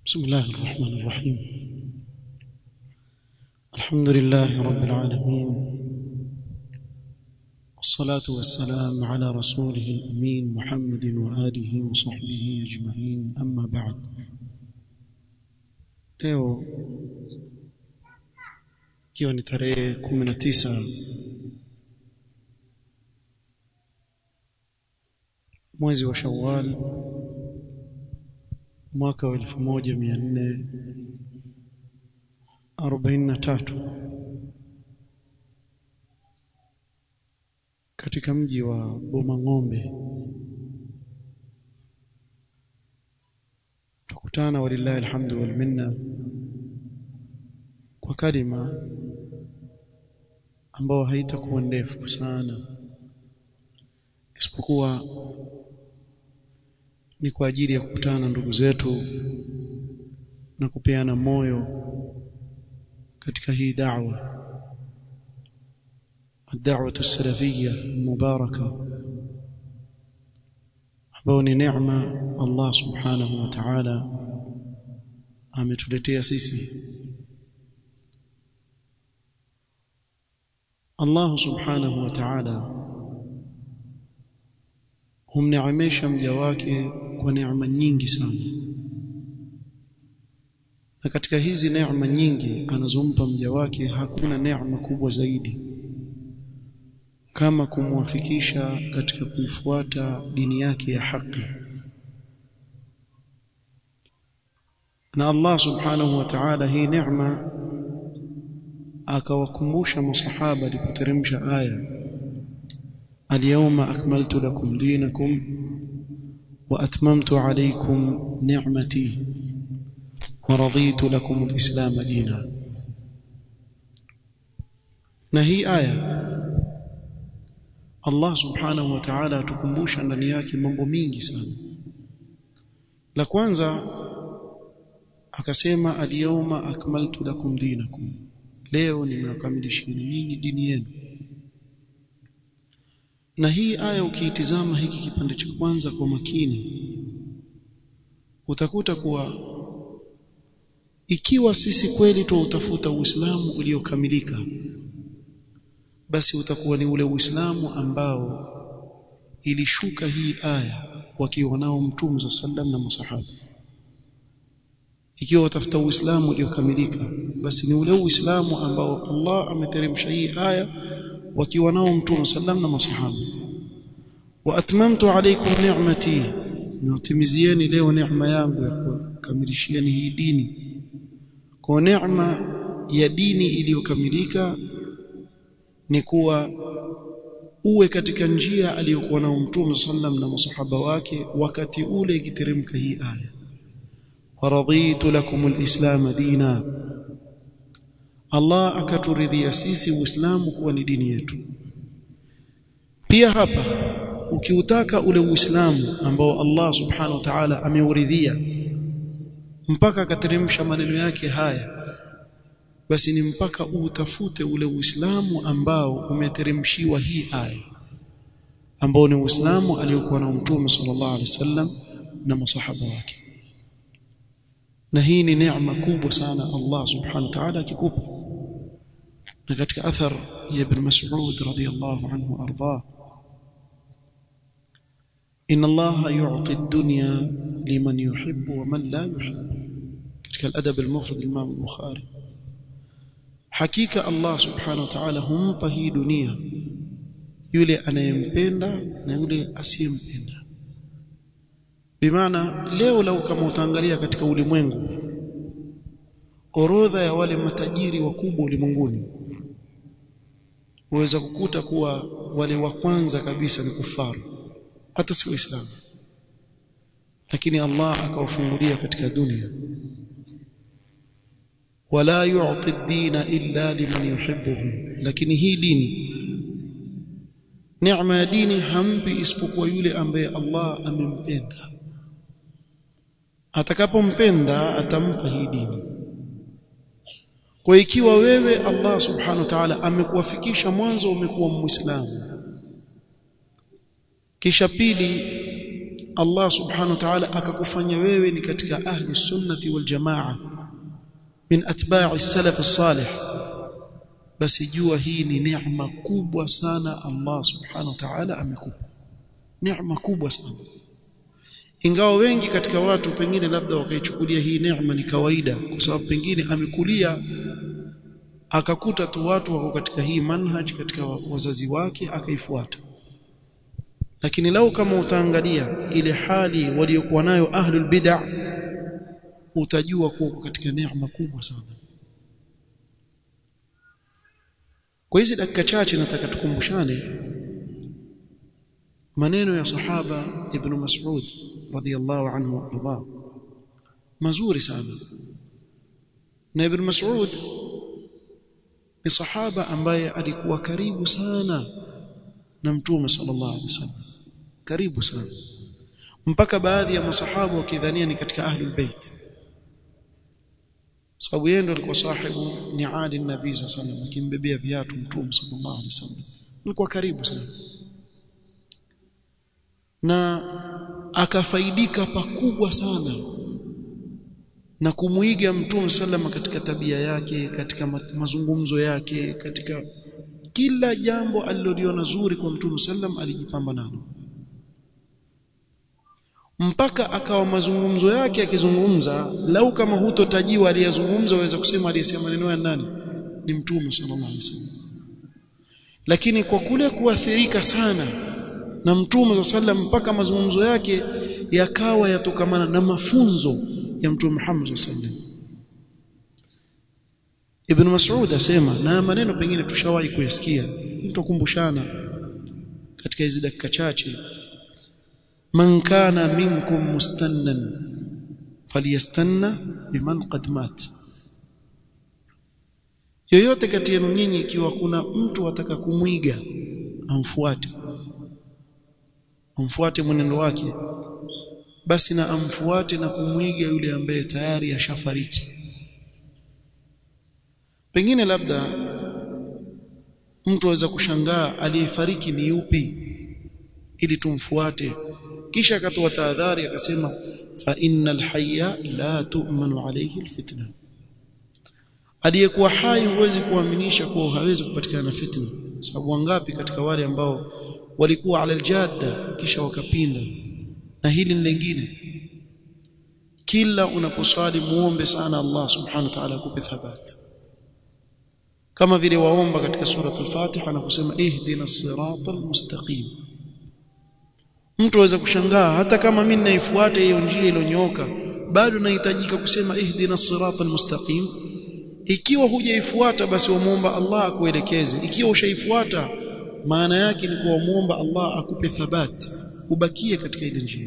بسم الله الرحمن الرحيم الحمد لله رب العالمين والصلاة والسلام على رسوله الأمين محمد وآله وصحبه أجمعين أما بعد leo ikiwa ni tarehe 19 mwezi wa Shawwal mwaka wa 1443 katika mji wa Bomang'ombe tukutana walillahi alhamdu wal minna kwa kalima ambao haitakuwa ndefu sana isipokuwa ni kwa ajili ya kukutana na ndugu zetu na kupeana moyo katika hii da'wa الدعوه السلفيه المباركه ambao ni neema Allah subhanahu wa ta'ala ametuletea sisi Allah subhanahu wa ta'ala humneemesha mja wake kwa neema nyingi sana na katika hizi neema nyingi anazompa mja wake hakuna neema kubwa zaidi kama kumwafikisha katika kuifuata dini yake ya haki na Allah subhanahu wa ta'ala hii neema akawakumbusha masahaba alipoteremsha aya alyawma akmaltu lakum dinakum wa atmamtu alaykum ni'mati wa raditu lakum alislam dina na hii aya Allah subhanahu wa ta'ala atukumbusha ndani yake mambo mingi sana la kwanza akasema alyawma akmaltu lakum dinakum leo nimewakamilisheni nyinyi dini yenu na hii aya ukiitizama hiki kipande cha kwanza kwa makini utakuta kuwa ikiwa sisi kweli tuutafuta Uislamu uliokamilika basi utakuwa ni ule Uislamu ambao ilishuka hii aya wakiwa nao Mtume sallam na masahaba ikiwa utafuta Uislamu uliokamilika basi ni ule Uislamu ambao Allah ameteremsha hii aya wakiwa nao Mtume sallam na masahaba wa atmamtu alaykum ni'mati niwatimizieni leo neema yangu ya kukamilishieni hii dini kwa neema ya dini iliyokamilika ni kuwa uwe katika njia aliyokuwa nao Mtume sallam na masahaba wake wakati ule ikiteremka hii aya waraditu lakum alislam dina Allah akaturidhia sisi Uislamu kuwa ni dini yetu pia hapa ukiutaka ule Uislamu ambao Allah subhanahu wa ta'ala ameuridhia mpaka akateremsha maneno yake haya basi ni mpaka utafute ule Uislamu ambao umeteremshiwa hii aya ambao ni Uislamu aliyokuwa na Mtume sallallahu alaihi wasallam na masahaba wake na hii ni neema kubwa sana Allah subhanahu wa ta'ala akikupa na katika athar ya ibn Mas'ud radiyallahu anhu arda inna Allah yu'ti ad-dunya liman yuhibbu wa man la yuhibbu katika al-adab al-mufrad al-Imam al-Bukhari hakika Allah subhanahu wa ta'ala humpa hii dunia yule anayempenda na yule asiyempenda bimaana leo lau kama utaangalia katika ulimwengu orodha ya wale matajiri wakubwa ulimwenguni uweza kukuta kuwa wale wa kwanza kabisa ni kufaru hata si waislamu lakini Allah akawafungulia katika dunia wala yu'ti ad-dina illa liman yuhibbuhu lakini hii dini neema ya dini hampi isipokuwa yule ambaye Allah amempenda atakapompenda atampa hii dini kwa ikiwa wewe Allah subhanahu wa ta'ala amekuwafikisha mwanzo umekuwa muislamu kisha pili Allah subhanahu wa ta'ala akakufanya wewe ni katika ahli sunnati wal jamaa min atba'i salaf as-salih basi jua hii ni neema kubwa sana Allah subhanahu wa ta'ala amekupa neema kubwa sana ingawa wengi katika watu pengine labda wakaichukulia hii neema ni kawaida kwa sababu pengine amekulia akakuta tu watu wako katika hii manhaj katika wazazi wake akaifuata lakini lau kama utaangalia ile hali waliokuwa nayo ahlul bid'ah utajua kuwa katika neema kubwa sana kwa hizi dakika chache nataka tukumbushane maneno ya sahaba ibn Mas'ud radiyallahu anhu warda mazuri sana na ibn Mas'ud ni sahaba ambaye alikuwa karibu sana na mtume sallallahu alaihi wasallam karibu sana mpaka baadhi ya masahaba wakidhania ni katika ahlul bait sababu yeye ndo alikuwa sahibu niadi nabii sallallahu alaihi wasallam akimbebea viatu mtume sallallahu alaihi wasallam alikuwa karibu sana na akafaidika pakubwa sana na kumuiga mtume sallama katika tabia yake katika mazungumzo yake katika kila jambo aliloliona zuri kwa mtume sallam alijipamba nalo mpaka akawa mazungumzo yake akizungumza lau kama hutotajiwa aliyezungumza waweza kusema aliyesema maneno ya nani ni mtume sallallahu alaihi wasallam lakini kwa kule kuathirika sana na mtume sallam mpaka mazungumzo yake yakawa yatokamana na mafunzo ya mtume Muhammad sallam Ibn Mas'ud asema na maneno pengine tushawahi kuyasikia mtakumbushana katika hizi dakika chache man kana minkum mustannan falyastanna biman qad mat yoyote kati yenu nyinyi ikiwa kuna mtu ataka kumwiga amfuate amfuate mwenendo wake basi na amfuate na kumwiga yule ambaye tayari ashafariki pengine labda mtu aweza kushangaa aliyefariki ni yupi ili tumfuate kisha akatoa tahadhari akasema fa innal hayya la tu'manu alayhi alfitna aliyekuwa hai huwezi kuaminisha kuwa hawezi kupatikana fitna sababu wangapi katika wale ambao walikuwa ala aljadda kisha wakapinda na hili ni lingine kila unaposwali muombe sana Allah subhanahu wa ta'ala akupe thabati kama vile waomba katika sura al-Fatiha na kusema ihdina siratal mustaqim mtu aweza kushangaa hata kama mimi naifuata hiyo njia iliyonyooka bado nahitajika kusema ihdina siratal mustaqim ikiwa hujaifuata basi wamuomba Allah akuelekeze ikiwa ushaifuata maana yake ni kuwa muomba Allah akupe thabati ubakie katika ile njia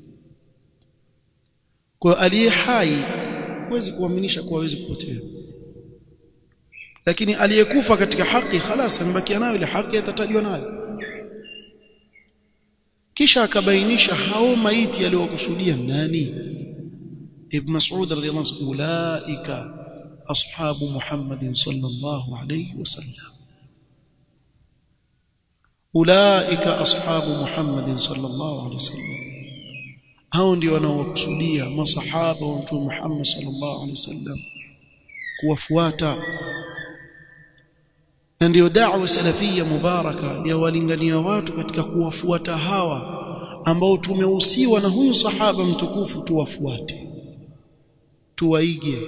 kwa aliye hai huwezi kuaminisha kuwa hawezi kupotea lakini aliyekufa katika haki خلاص amebakia nayo ile haki atatajwa nayo kisha akabainisha hao maiti aliyokusudia nani ibn Mas'ud radhiyallahu anhu ulaika ashabu Muhammad sallallahu alayhi wasallam ulaika ashabu Muhammad sallallahu alayhi wasallam hao ndio wanaokusudia masahaba wa Mtume Muhammad sallallahu alayhi wasallam kuwafuata na ndiyo da'wa salafia mubaraka ya walingania watu katika kuwafuata hawa ambao tumehusiwa na huyu sahaba mtukufu tuwafuate tuwaige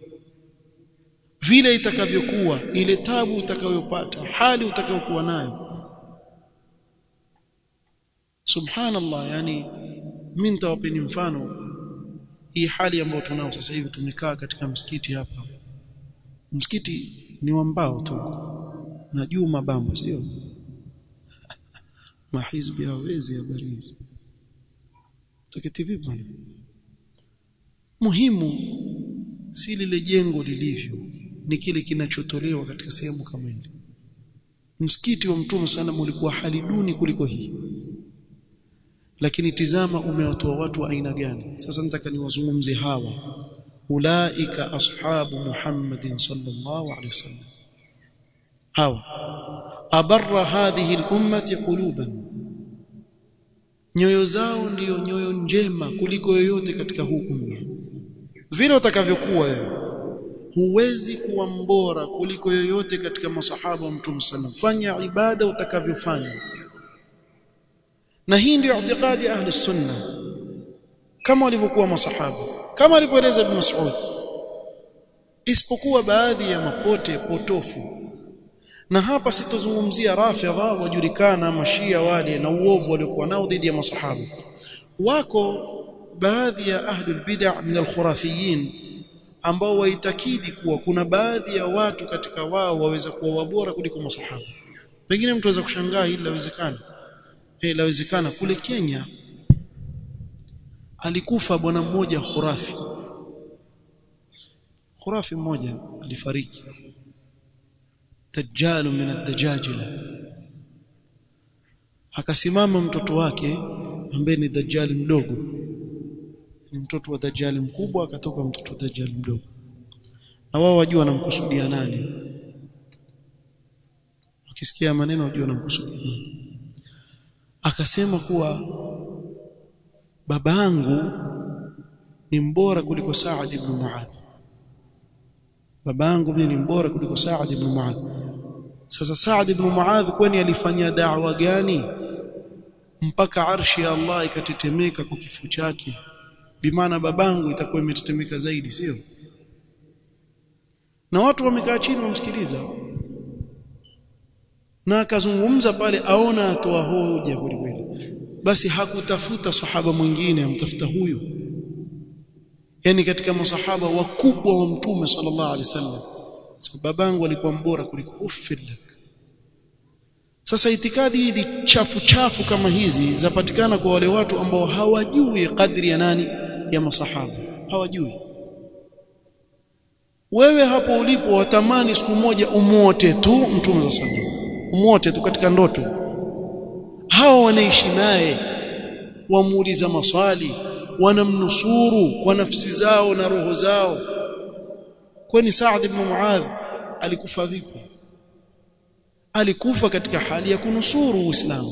vile itakavyokuwa ile tabu utakayopata hali utakayokuwa nayo subhanallah yani mimi nitawapeni mfano hii hali ambayo tunao sasa hivi tumekaa katika msikiti hapa msikiti ni wa mbao tu na juu mabamba sio mahizbi hawezi habari hizi tuketi vipi bwana muhimu si lile jengo lilivyo ni kile kinachotolewa katika sehemu kama ile msikiti wa mtume sana ulikuwa hali duni kuliko hii lakini tizama umewatoa watu wa aina gani sasa nataka niwazungumze hawa ulaika ashabu muhammadin sallallahu alaihi wasallam hawa abarra hadhihi al-ummati quluban nyoyo zao ndiyo nyoyo njema kuliko yoyote katika huu umma vile utakavyokuwa wewe huwezi kuwa mbora kuliko yoyote katika masahaba wa mtume sallam fanya ibada utakavyofanya na hii ndio i'tiqadi ahli sunna kama walivyokuwa masahaba kama alivyoeleza ibn Mas'ud isipokuwa baadhi ya mapote potofu na hapa sitozungumzia rafidha wajulikana mashia wale na uovu waliokuwa nao dhidi ya masahaba wako baadhi ya ahlul bid'ah min al-khurafiyin ambao waitakidi kuwa kuna baadhi ya watu katika wao waweza kuwa wabora kuliko masahaba pengine mtu aweza kushangaa hili lawezekana eh lawezekana kule Kenya alikufa bwana mmoja khurafi khurafi mmoja alifariki dajjal min ad-dajajila akasimama mtoto wake ambaye ni dajjal mdogo ni mtoto wa dajjal mkubwa akatoka mtoto wa dajjal mdogo na wao wajua wanamkusudia nani ukisikia maneno wajua wanamkusudia nani akasema kuwa babangu ni mbora kuliko Saad ibn Muadh babangu mimi ni mbora kuliko Saad ibn Muadh sasa Saad ibn Muadh kwani alifanya da'wa gani mpaka arshi ya Allah ikatetemeka kwa kifo chake bimaana babangu itakuwa imetetemeka zaidi sio na watu wamekaa chini wamsikiliza na akazungumza pale aona atoa hoja kweli kweli basi hakutafuta sahaba mwingine amtafuta huyu yani katika masahaba wakubwa wa mtume sallallahu alaihi wasallam so babangu alikuwa mbora kuliko uffilak sasa itikadi hizi chafu chafu kama hizi zapatikana kwa wale watu ambao hawajui kadri ya nani ya masahaba hawajui wewe hapo ulipo watamani siku moja umuote tu mtume za sallam umuote tu katika ndoto hao wanaishi naye wamuuliza maswali wanamnusuru kwa nafsi zao na roho zao kwani Saad ibn Muadh alikufa vipi alikufa katika hali ya kunusuru Uislamu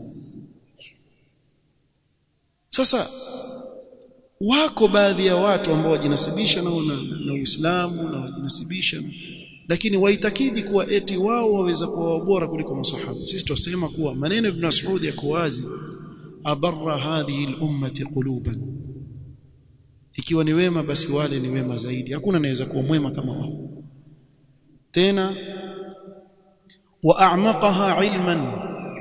sasa wako baadhi ya watu ambao wajinasibisha na, na, na Uislamu na wajinasibisha na, lakini waitakidi kuwa eti wao waweza kuwa bora kuliko masahaba sisi tusema kuwa maneno ibn Mas'ud yako wazi abarra hadhihi al-ummati quluban ikiwa ni wema basi wale ni wema zaidi hakuna anaweza kuwa mwema kama wao tena wa a'maqaha ilman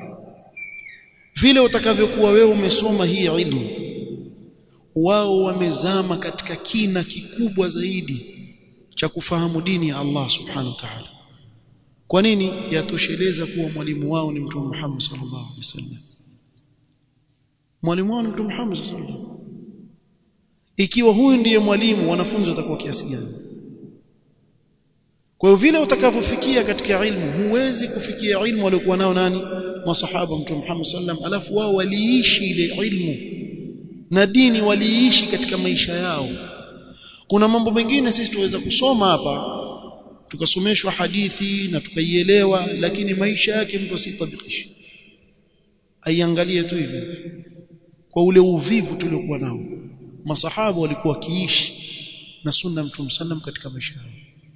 vile utakavyokuwa wewe umesoma hii ilmu wao wamezama katika kina kikubwa zaidi cha kufahamu dini ya Allah subhanahu wa ta'ala kwa nini yatosheleza kuwa mwalimu wao ni mtume Muhammad sallallahu alaihi wasallam mwalimu wao ni mtume Muhammad sallallahu alaihi wasallam ikiwa huyu ndiye mwalimu wanafunzi watakuwa kiasi gani kwa hiyo vile utakavyofikia katika ilmu huwezi kufikia ilmu waliokuwa nao nani masahaba mtume Muhammad sallam alafu wao waliishi ile ilmu na dini waliishi katika maisha yao kuna mambo mengine sisi tuweza kusoma hapa tukasomeshwa hadithi na tukaielewa lakini maisha yake mtu asitabikishe aiangalie tu hivi kwa ule uvivu tuliokuwa nao masahaba walikuwa wakiishi na sunna mtume sallam katika maisha yao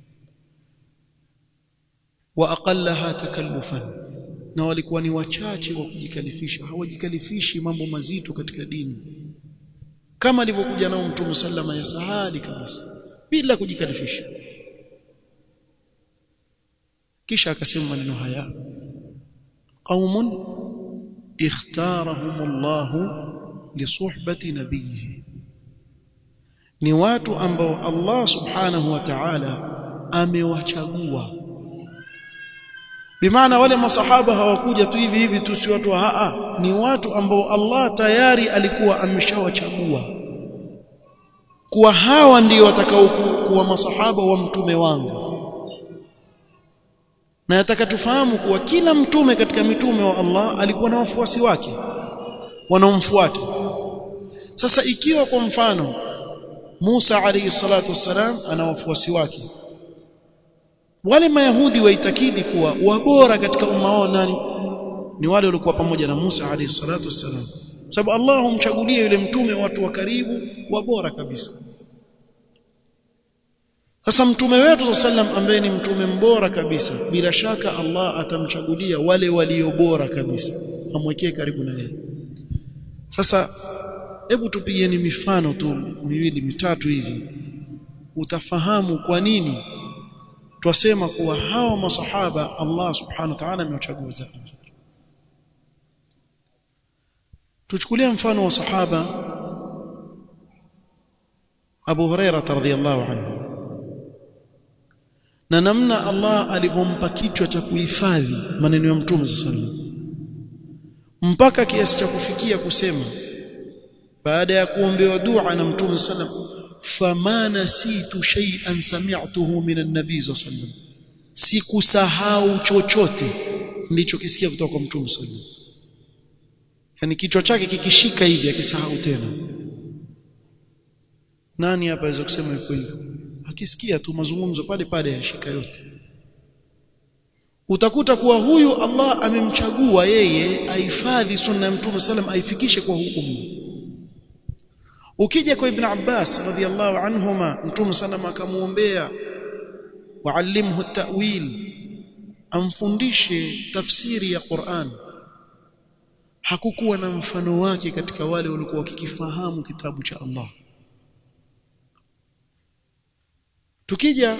wa aqallaha takallufan na walikuwa ni wachache wa kujikalifisha hawajikalifishi mambo mazito katika dini kama alivyokuja nao mtume sallama ya sahali kabisa bila kujikalifisha kisha akasema maneno haya qaumun ikhtarahumullahu lisuhbati nabiyhi ni watu ambao Allah subhanahu wa ta'ala amewachagua bimaana wale masahaba hawakuja tu hivi hivi tu si watu wa haa ni watu ambao Allah tayari alikuwa ameshawachagua kuwa hawa ndio watakao kuwa masahaba wa mtume wangu na nataka tufahamu kuwa kila mtume katika mitume wa Allah alikuwa na wafuasi wake wanaomfuata sasa ikiwa kwa mfano Musa alayhi salatu wassalam ana wafuasi wake wale mayahudi waitakidi kuwa wabora katika umma wao nani ni wale waliokuwa pamoja na Musa alayhi salatu wassalam sababu Allah humchagulia yule mtume watu wa karibu wa bora kabisa sasa mtume wetu sallam ambaye ni mtume mbora kabisa bila shaka Allah atamchagulia wale walio bora kabisa amwekee karibu na yeye sasa hebu tupigeni mifano tu miwili mitatu hivi utafahamu kwa nini twasema kuwa hawa masahaba Allah subhanahu wa ta'ala amewachagua zaidi tuchukulie mfano wa sahaba Abu Huraira radhiyallahu anhu na namna Allah alivyompa kichwa cha kuhifadhi maneno ya Mtume sallallahu mpaka kiasi cha kufikia kusema baada ya kuombewa dua na Mtume sallallahu fama nasitu shay'an sami'tuhu min an-nabi sallallahu sikusahau chochote nilichokisikia kutoka kwa Mtume sallallahu yani kichwa chake kikishika hivi akisahau tena nani hapa aweza kusema yuko hivyo akisikia tu mazungumzo pale pale yashika yote utakuta kuwa huyu Allah amemchagua yeye ahifadhi sunna ya Mtume sallam aifikishe kwa hukumu ukija kwa Ibn Abbas radhiallahu anhuma Mtume sallam akamuombea wa'allimhu at-ta'wil amfundishe tafsiri ya Qur'an hakukuwa na mfano wake katika wale walikuwa wakikifahamu kitabu cha Allah tukija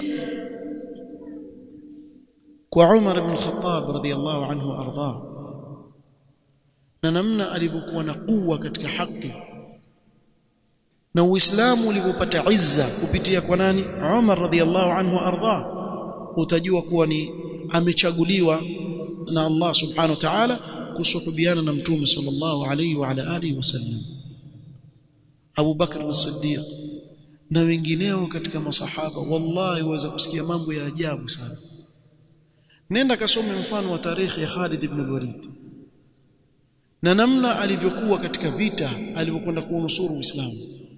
kwa Umar ibn Khattab radhiyallahu anhu arda na namna alivyokuwa na kuwa katika haki na Uislamu ulivyopata izza kupitia kwa nani Umar radhiyallahu anhu arda utajua kuwa ni amechaguliwa na Allah subhanahu wa ta'ala kusuhubiana na mtume sallallahu alayhi wa ala alihi wasallam Abu Bakr as-Siddiq na wengineo katika masahaba wallahi waweza kusikia mambo ya ajabu sana nenda kasome mfano wa tarikhi ya Khalid ibn al-Walid na namna alivyokuwa katika vita alivyokwenda kuunusuru Uislamu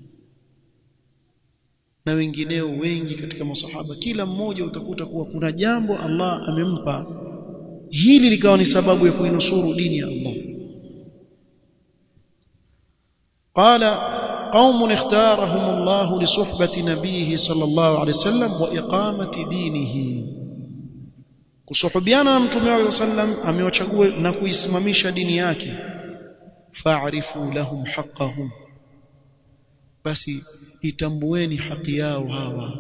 na wengineo wengi katika masahaba kila mmoja utakuta kuwa kuna jambo Allah amempa hili likawa ni sababu ya kuinusuru dini ya Allah qala قوم اختارهم الله لصحبة نبيه صلى الله عليه وسلم وإقامة دينه kusuhubiana na mtume wake sallam amewachagua na kuisimamisha dini yake fa'rifu lahum haqqahum basi itambueni haki yao hawa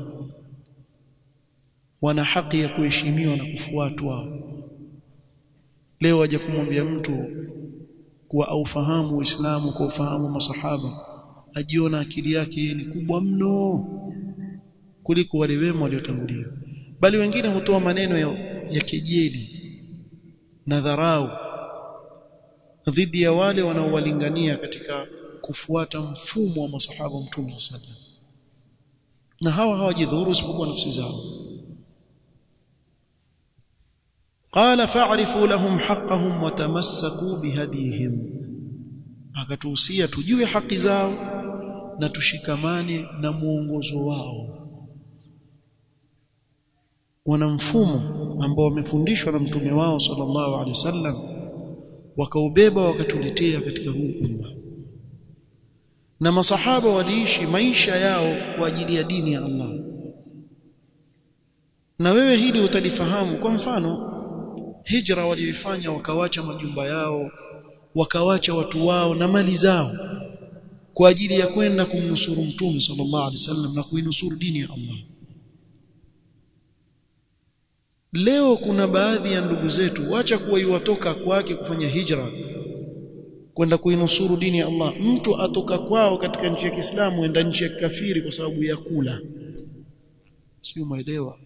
wana haki ya kuheshimiwa na kufuatwa leo aje kumwambia mtu kuwa aufahamu Uislamu kwa ufahamu masahaba ajiona akili yake ni kubwa mno kuliko wale wema waliotangulia bali wengine hutoa maneno ya, ya kejeli na dharau dhidi ya wale wanaowalingania katika kufuata mfumo wa masahaba mtume sallallahu na hawa hawajidhuru isipokuwa nafsi zao قال فاعرفوا لهم حقهم وتمسكوا بهديهم akatuhusia tujue haki zao na tushikamane na muongozo wao wana mfumo ambao wamefundishwa na mtume wao sallallahu alaihi wasallam wakaubeba wakatuletea katika huu umma na masahaba waliishi maisha yao kwa ajili ya dini ya Allah na wewe hili utalifahamu kwa mfano hijra walioifanya wakawacha majumba yao wakawacha watu wao na mali zao kwa ajili ya kwenda kumnusuru mtume sallallahu alaihi wasallam na kuinusuru dini ya Allah leo kuna baadhi ya ndugu zetu wacha kuwa iwatoka kwake kufanya hijra kwenda kuinusuru dini ya Allah mtu atoka kwao katika nchi ya Kiislamu enda nchi ya kafiri kwa sababu ya kula sio maelewa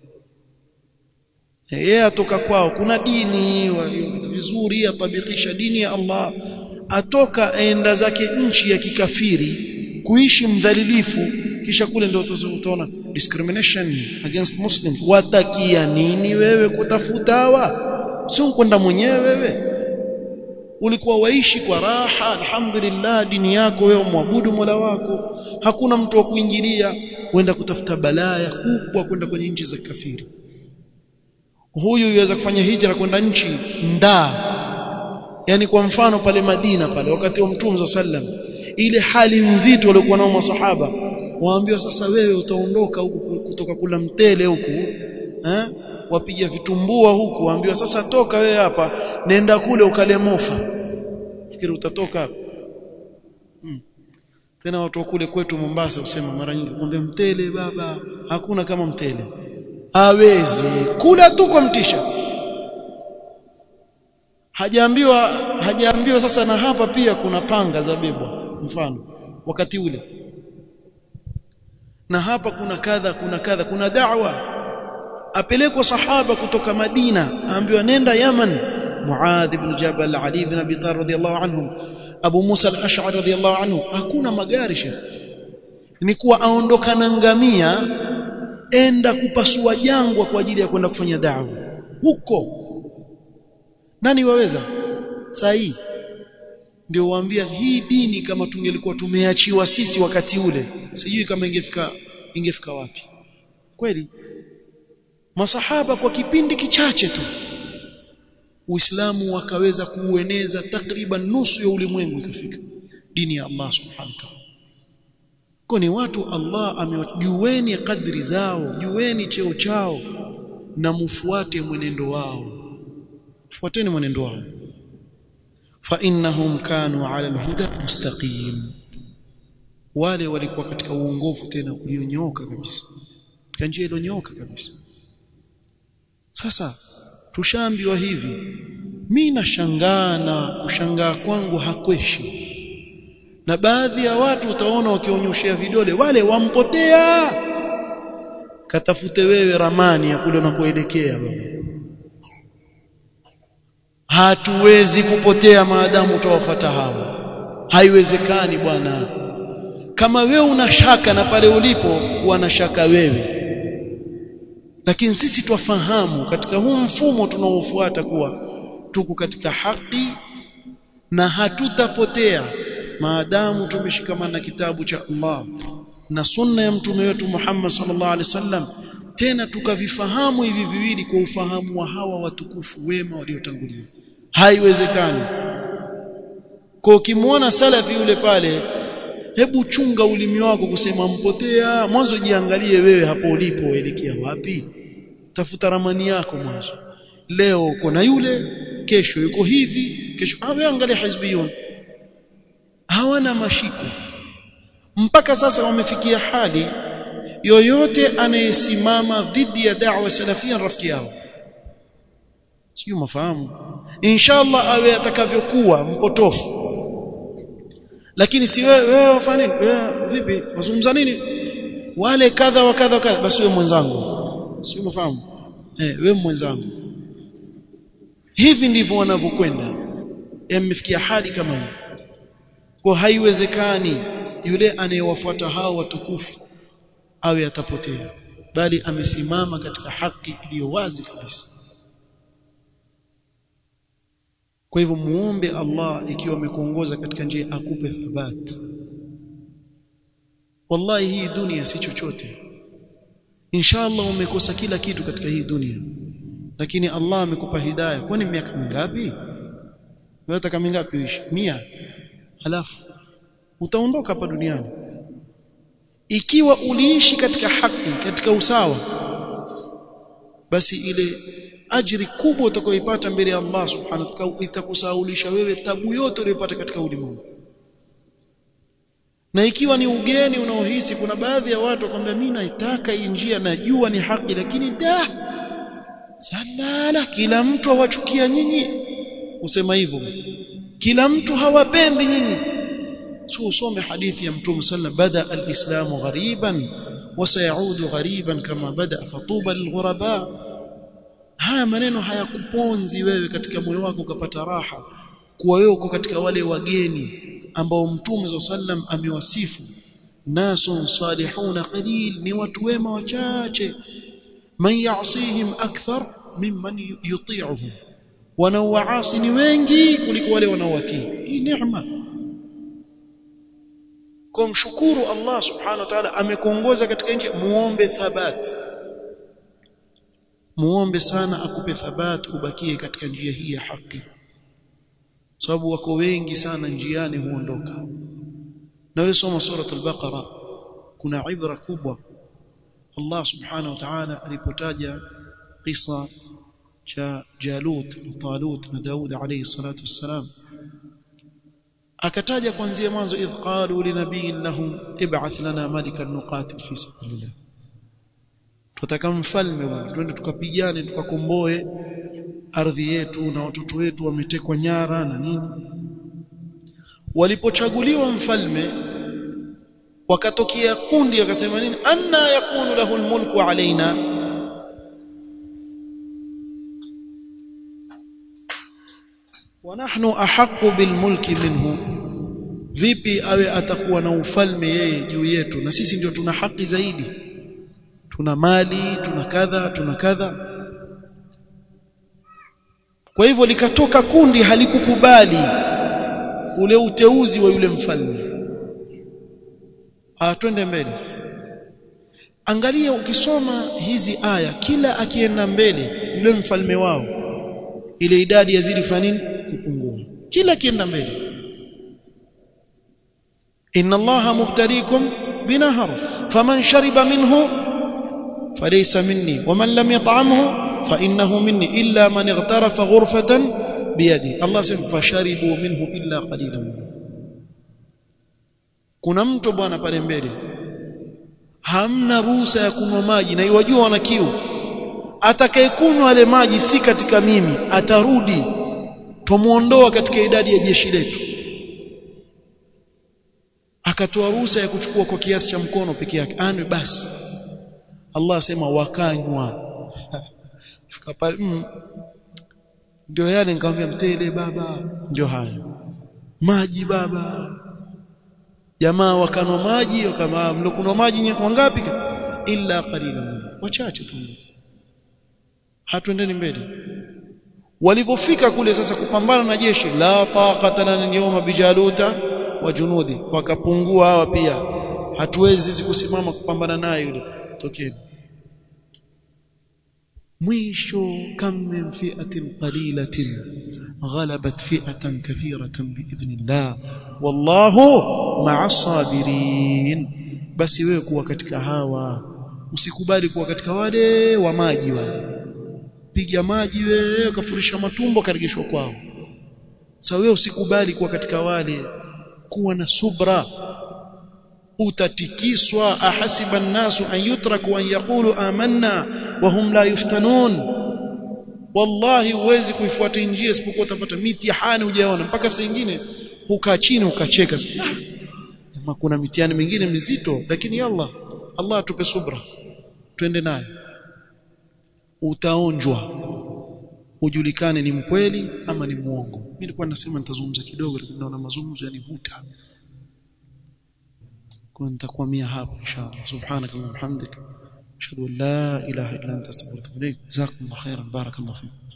yeye atoka kwao kuna dini vitu vizuri atabikisha dini ya Allah atoka aenda zake nchi ya kikafiri kuishi mdhalilifu kisha kule ndio utaona discrimination against muslims watakia nini wewe kutafuta hawa sio kwenda mwenyewe wewe ulikuwa waishi kwa raha alhamdulillah dini yako wewe muabudu Mola wako hakuna mtu wa kuingilia kwenda kutafuta balaya kubwa kwenda kwenye nchi za kafiri huyu yuweza kufanya hijra kwenda nchi ndaa yani kwa mfano pale Madina pale wakati wa Mtume sallam ile hali nzito waliokuwa nao masahaba waambiwa sasa wewe utaondoka huku kutoka kula mtele huku eh wapiga vitumbua huku waambiwa sasa toka wewe hapa nenda kule ukale mofa fikiri utatoka hapa hmm. tena watu kule kwetu Mombasa usema mara nyingi kumbe mtele baba hakuna kama mtele hawezi kula tu kwa mtisha hajaambiwa hajaambiwa sasa na hapa pia kuna panga za bebwa mfano wakati ule na hapa kuna kadha kuna kadha kuna da'wa apelekwa sahaba kutoka Madina aambiwa nenda Yaman Muadh ibn Jabal Ali ibn Abi Talib radhiyallahu anhum Abu Musa al-Ash'ari radhiyallahu anhu hakuna magari shekh ni kuwa aondoka na ngamia enda kupasua jangwa kwa ajili ya kwenda kufanya da'wa huko nani waweza saa hii ndio waambia hii dini kama tungelikuwa tumeachiwa sisi wakati ule sijui kama ingefika ingefika wapi kweli masahaba kwa kipindi kichache tu Uislamu wakaweza kuueneza takriban nusu ya ulimwengu ikafika dini ya Allah subhanahu wa ta'ala kwa ni watu Allah amewajueni kadri zao jueni cheo chao na mufuate mwenendo wao fuateni mwenendo wao fa innahum kanu ala alhuda mustaqim wale walikuwa katika uongofu tena ulionyooka kabisa katika njia iliyonyooka kabisa sasa tushaambiwa hivi mimi nashangaa na kushangaa kwangu hakweshi na baadhi ya watu utaona wakionyoshea vidole wale wampotea katafute wewe ramani ya kule unakoelekea baba hatuwezi kupotea maadamu utawafuata hawa haiwezekani bwana kama wewe una shaka na pale ulipo kuwa na shaka wewe lakini sisi twafahamu katika huu mfumo tunaofuata kuwa tuko katika haki na hatutapotea maadamu tumeshikamana na kitabu cha Allah na sunna ya mtume wetu Muhammad sallallahu alaihi wasallam tena tukavifahamu hivi viwili kwa ufahamu wa hawa watukufu wema waliotangulia haiwezekani kwa ukimwona salafi yule pale hebu chunga ulimi wako kusema mpotea mwanzo jiangalie wewe hapo ulipo elekea wapi tafuta ramani yako mwanzo leo uko na yule kesho yuko hivi kesho awe angalia hizbiyun hawana mashiko mpaka sasa wamefikia hali yoyote anayesimama dhidi ya da'wa salafia rafiki yao sio mafahamu inshallah awe atakavyokuwa mpotofu lakini si wewe wewe wafanya nini wewe vipi wazungumza nini wale kadha wa kadha kadha basi wewe mwenzangu sio mafahamu eh wewe mwenzangu hivi ndivyo wanavyokwenda yamefikia hali kama hii kwa haiwezekani yule anayewafuata hao watukufu awe atapotea bali amesimama katika haki iliyo wazi kabisa kwa hivyo muombe Allah ikiwa amekuongoza katika njia akupe thabati wallahi hii dunia si chochote inshallah umekosa kila kitu katika hii dunia lakini Allah amekupa hidayah kwani miaka mingapi unataka mingapi uishi mia halafu utaondoka hapa duniani ikiwa uliishi katika haki katika usawa basi ile ajiri kubwa utakayoipata mbele ya Allah subhanahu wa ta'ala itakusaulisha wewe tabu yote uliyopata katika ulimwengu na ikiwa ni ugeni unaohisi kuna baadhi ya watu wakwambia mimi naitaka hii njia najua ni haki lakini da salala kila mtu awachukia nyinyi usema hivyo kila mtu hawapendi nyinyi so usome hadithi ya mtume sallam bada alislamu ghariban wasayaudu ghariban kama bada fatuba lilghuraba haya maneno hayakuponzi wewe katika moyo wako ukapata raha kuwa wewe uko katika wale wageni ambao mtume sallam amewasifu nasun salihuna qalil ni watu wema wachache man ya'sihim akthar mimman yuti'uhum wanaowaasi ni wengi kuliko wale wanaowatii hii neema kwa mshukuru Allah subhanahu wa ta'ala amekuongoza katika nchi muombe thabati muombe sana akupe thabati ubakie katika njia hii ya haki sababu wako wengi sana njiani huondoka na wewe soma surat al-baqara kuna ibra kubwa Allah subhanahu wa ta'ala alipotaja kisa cha Jalut Talut na Daud alayhi salatu wassalam akataja kuanzia mwanzo idh qalu linabiyin lahum ib'ath lana malikan nuqatil fi sabilillah tutaka mfalme bwana twende tukapigane tukakomboe ardhi yetu na watoto wetu wametekwa nyara na nini walipochaguliwa mfalme wakatokea kundi wakasema nini anna yakunu lahu almulku alaina wa nahnu ahaqqu bilmulki minhu vipi awe atakuwa na ufalme yeye juu yetu na sisi ndio tuna haki zaidi tuna mali tuna kadha tuna kadha kwa hivyo likatoka kundi halikukubali ule uteuzi wa yule mfalme ah twende mbele angalia ukisoma hizi aya kila akienda mbele yule mfalme wao ile idadi yazidi kufanya nini kupungua kila akienda mbele inna allaha mubtaliikum binahar faman shariba minhu falaysa minni waman lam yat'amhu fa innahu minni illa man ightarafa ghurfatan biyadi Allah sema fasharibu minhu illa qalilan kuna mtu bwana pale mbele hamna ruhusa ya kunywa maji na iwajua wana kiu atakayekunywa yale maji si katika mimi atarudi tumuondoa katika idadi ya jeshi letu akatoa ruhusa ya kuchukua kwa kiasi cha mkono peke yake anwe basi Allah asema wakanywa fika pale mm, ndio yale nikamwambia mtele baba ndio haya maji baba jamaa wakanwa maji kama mlokunwa maji wangapi illa qalilan wachache tu hatuendeni mbele walipofika kule sasa kupambana na jeshi la taqata lana yawma bijaluta wa junudi wakapungua hawa pia hatuwezi sisi kusimama kupambana naye yule tokeni mwisho kam min fi'atin qalilatin ghalabat fi'atan kathiratan biidhnillah wallahu ma'as sabirin basi wewe kuwa katika hawa usikubali kuwa katika wale wa maji wale piga maji wewe kafurisha matumbo karejeshwa kwao sasa wewe usikubali kuwa katika wale kuwa na subra utatikiswa ahasiba an-nasu an yutraku an yaqulu amanna wa hum la yuftanun wallahi huwezi kuifuata njia isipokuwa utapata mitihani hujaona mpaka saa nyingine ukaa chini ukacheka kama kuna mitihani mingine mizito lakini Allah Allah atupe subra twende naye utaonjwa ujulikane ni mkweli ama ni muongo mimi nilikuwa nasema nitazungumza kidogo lakini naona mazungumzo yanivuta kwa nitakwamia hapo inshallah subhanakallahumma hamdika ashhadu an la ilaha illa anta astaghfiruka wa atubu ilaik jazakumullahu khairan barakallahu fiik